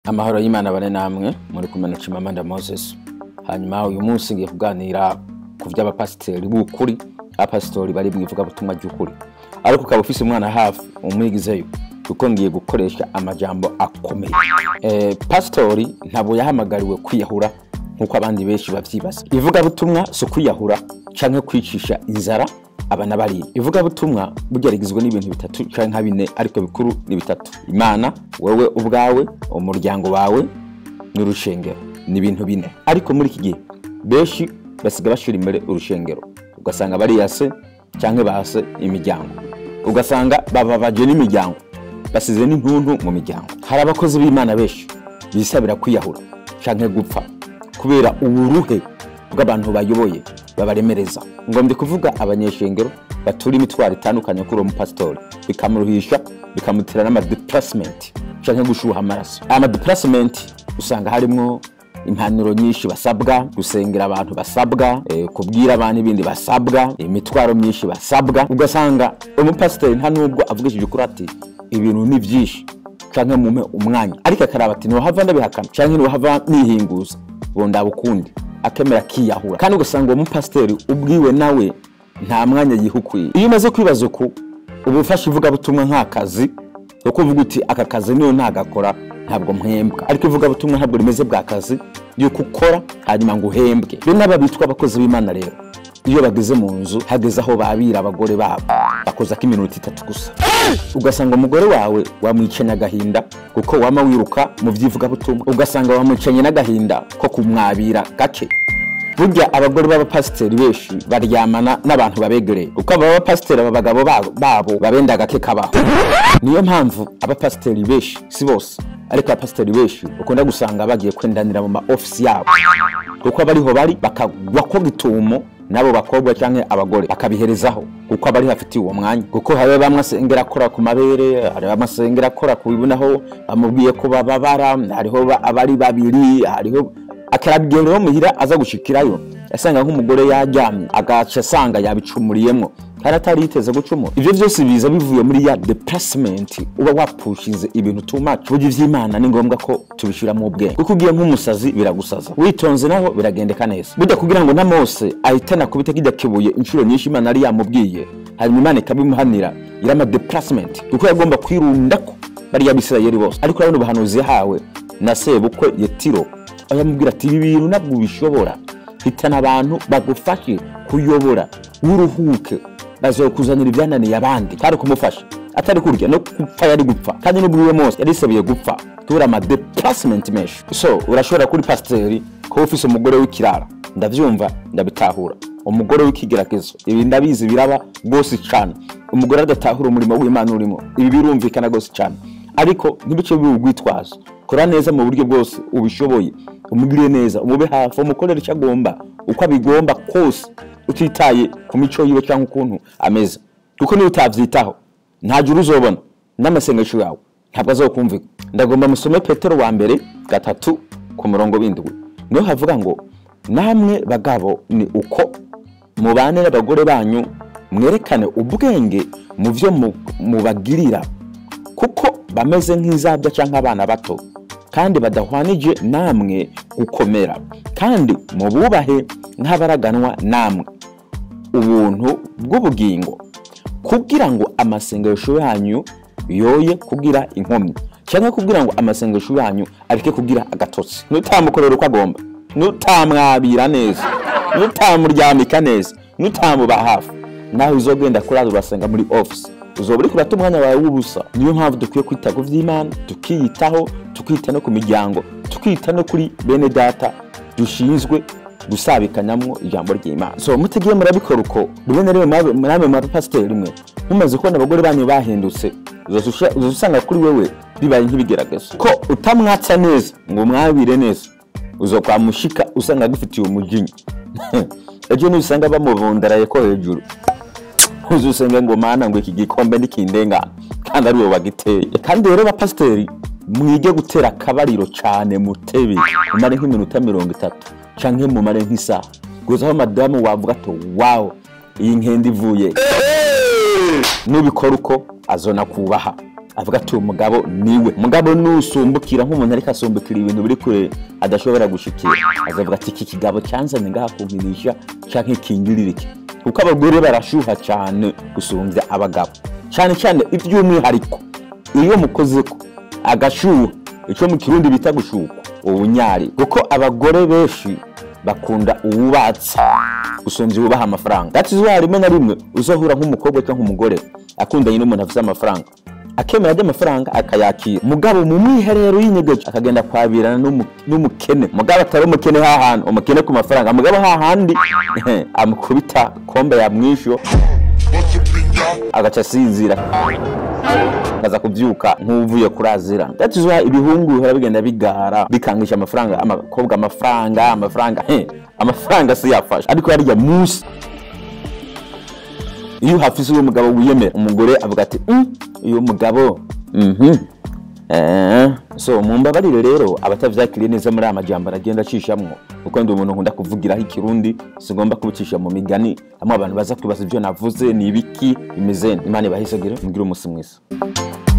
amahoro y'imana bane namwe muri kumwe na Chimamanda Moses hanyuma uyu munsi ngiye kuganira ku vy'abapasiteri b'ukuri abapasitori bari mu ivugabutumwa ry'ukuri ariko ukaba ufise umwana hafi umwigizeyo kuko ngiye gukoresha amajambo akomeye eh, pasitori ntabwo yahamagariwe kwiyahura nk'uko abandi benshi bavyibaza ivugabutumwa si ukwiyahura canke kwicisha inzara abana bariya ivugabutumwa burya rigizwe n'ibintu bitatu canke nka bine ariko bikuru ni bitatu imana wewe ubwawe umuryango wawe n'urushengero ni ibintu bine ariko muri iki gihe benshi basiga bashira imbere urushengero ugasanga bariyase canke base imiryango ugasanga bababaje n'imiryango basize n'intuntu mu miryango hari abakozi b'imana benshi bisabira kwiyahura canke gupfa kubera uburuhe bw'abantu bayoboye babaremereza ngo ndi kuvuga abanyeshengero batura imitwaro itandukanye kuri uwo mupasitori bikamuruhisha bikamutera n'amadeplasementi canke gushuha amaraso aya madeplasementi usanga harimwo impanuro nyinshi basabwa gusengera abantu basabwa eh, kubwira abantu ibindi basabwa imitwaro myinshi basabwa ugasanga umupasiteri nta nubwo avugishije ukuri ati ibintu ni byinshi canke mumpe umwanya ariko akaraba ati ntiwahava ndabihakana canke ntiwahava nihinguza ngo ndabukundi akemera akiyahura kandi ugasanga uwo mupasiteri ubwiwe nawe nta mwanya yihukwiye iyo umaze kwibaza uku uba ufashe ivugabutumwa nk'akazi ko kuvuga uti aka kazi niyo ntagakora ntabwo mpembwa ariko ivugabutumwa ntabwo rimeze bwa kazi yuko ukora hanyuma ngo uhembwe be n'aba bitwa abakozi b'imana rero iyo bageze mu nzu hageze aho babira abagore babo bakoza ko iminota itatu gusa ugasanga umugore wawe wamwicanye agahinda kuko wama wiruka mu by'ivugabutumwa ugasanga wamwicanye n'agahinda ko kumwabira gake burya abagore b'abapasiteri benshi baryamana n'abantu babegereye kuko aba bapasiteri aba bagabo babo- babo babenda gake kabaho niyo mpamvu abapasiteri benshi si bose ariko abapasiteri benshi ukunda gusanga bagiye kwendanira mu ma ofisi yabo kuko abariho bari bakagwa ko gitumo n'abo bakobwa cyangwa abagore bakabiherezaho kuko abari hafitiye uwo mwanya kuko hari bamwe asengera akora ku mabere hari bamwe asengera akora ku bibunaho bamubwiye ko bababara hariho ba- abari babiri hariho akarabigenda muhira aza gushikirayo asanga nk'umugore yaryamye agaca asanga yabicumuriyemwo kandi atari yiteze gucumura ivyo vyose biza bivuye muri ya deplacement uba wapushize ibintu too much burya ivy'imana ni ngombwa ko tubishira mu bwenge kuko ugiye nk'umusazi biragusaza witonze naho biragendeka neza burya kugira ngo na mose ahitana kubita kijya kibuye inshuro nyinshi imana yari yamubwiye hanyuma imana ikabimuhanira irama deplacement kuko yagomba kwirundako bariya bisirayeli bose ariko urabona ubuhanuzi yahawe na sebukwe yetiro aho yamubwira ati ibi bintu ntabwo ubishobora hitana abantu bagufashe kuyobora w'uruhuke bazokuzanira ibyananiye abandi kandi kumufasha atari kurya no gupfa yari gupfa kandi n'ubwiwe mose yari yisabiye gupfa tubura ama deplacement menshi so urashobora kuri pasiteri kuba ufise umugore w'ikirara ndavyumva ndabitahura umugore w'ikigeragezo ibi ndabizi biraba rwose cane umugore adatahura umurimo w'imana urimo ibi birumvikana rwose cane ariko ntibice bibe urwitwazo kora neza mu buryo bwose ubishoboye umugirire neza umube hafi umukorere icyo agomba uko abigomba kose utitaye ku mico yiwe cyangwa ukuntu ameze kuko niyo utavyitaho nta juru uzobona n'amasengesho yawe ntabwo azokumvika ndagomba musome petero wa mbere gatatu ku murongo w'indwi niho havuga ngo namwe bagabo ni uko mubane n'abagore banyu mwerekane ubwenge mu byo mu- mubagirira kuko bameze nk'izabya cyangwa abana bato kandi badahwanije namwe gukomera kandi mububahe nk'abaraganwa namwe ubuntu bw'ubugingo kugira ngo amasengesho yanyu yoye kugira inkomyi cyangwa kugira ngo amasengesho yanyu areke kugira agatotsi nutamukorera uko agomba nutamwabira neza nutamuryamika neza nutamuba hafi nawe uzogenda kurara urasenga muri office uzoba uri kurata umwanya wawe w'ubusa niyo mpamvu dukwiye kwita ku vy'imana tukiyitaho tukita no ku miryango tukita no kuri bene data dushinzwe gusabikanyamwo ijambo ry'imana so mutigiye murabikora uko rimwe na rimwe mwabe- namwe mu bapasiteri rimwe mumaze kubona abagore banyu bahindutse uzosha- uzosanga kuri wewe bibaye nk'ibigeragezo ko utamwatsa neza ngo mwabire neza uzokwamushika usanga agufitiye umujinya ejo nusanga bamubundaraye ko hejuru uzusenge ngo mana ngo iki gikombe nikindengana kandi ari wowe wagiteye kandi rero bapasiteri mwige gutera akabariro cyane mutebe mumare nk'iminota mirongo itatu canke mumare nk'isaha gusa aho madamu wavuga ati wawo iyi nkende ivuye nubikora uko azona kubaha avuga ati uwo mugabo niwe mugabo nusumbukira nk'umuntu ariko asumbukira ibintu biri kure adashobora gushikira azavuga ati iki kigabo cyanzanye ngaha kumpirisha canke kingirira iki kuko abagore barashuha cyane gusumbya abagabo cyane cyane iby'umwihariko iyo mukozeko agashuha icyo mu kirundi bita gushukwa ubunyari kuko abagore benshi bakunda uwubatse gusumbya uwubaha amafaranga that is why rimwe na rimwe uzohura nk'umukobwa cyangwa umugore akundanye n'umuntu afite amafaranga akemera ajya amafaranga akayakira mugabo mu mwiherero y'inyegeje akagenda kwabirana n'umu- n'umukene mugabo atari umukene hahandi umukene ku mafaranga mugabo hahandi amukubita kombe yamwisho agaca asinzira akaza kubyuka nk'uvuye kurazira that is why ibihungu bihora bigenda bigara bikangisha amafaranga amakobwa amafaranga amafaranga he amafaranga si yafasha ariko hariya munsi iyo hafise uwo mugabo wiyemera umugore avuga ati "Mm, uyu mugabo mhm Eh, so mumbabarire rero abatavyakiriye neza muri aya majambo aragenda acishamwo kuko ndi umuntu nkunda kuvugiraho ikirundi sigomba kubicisha mu migani hamwe abantu baza kwibaza ivyo navuze ni ibiki bimeze imana ibahisagire mugire umunsi mwiza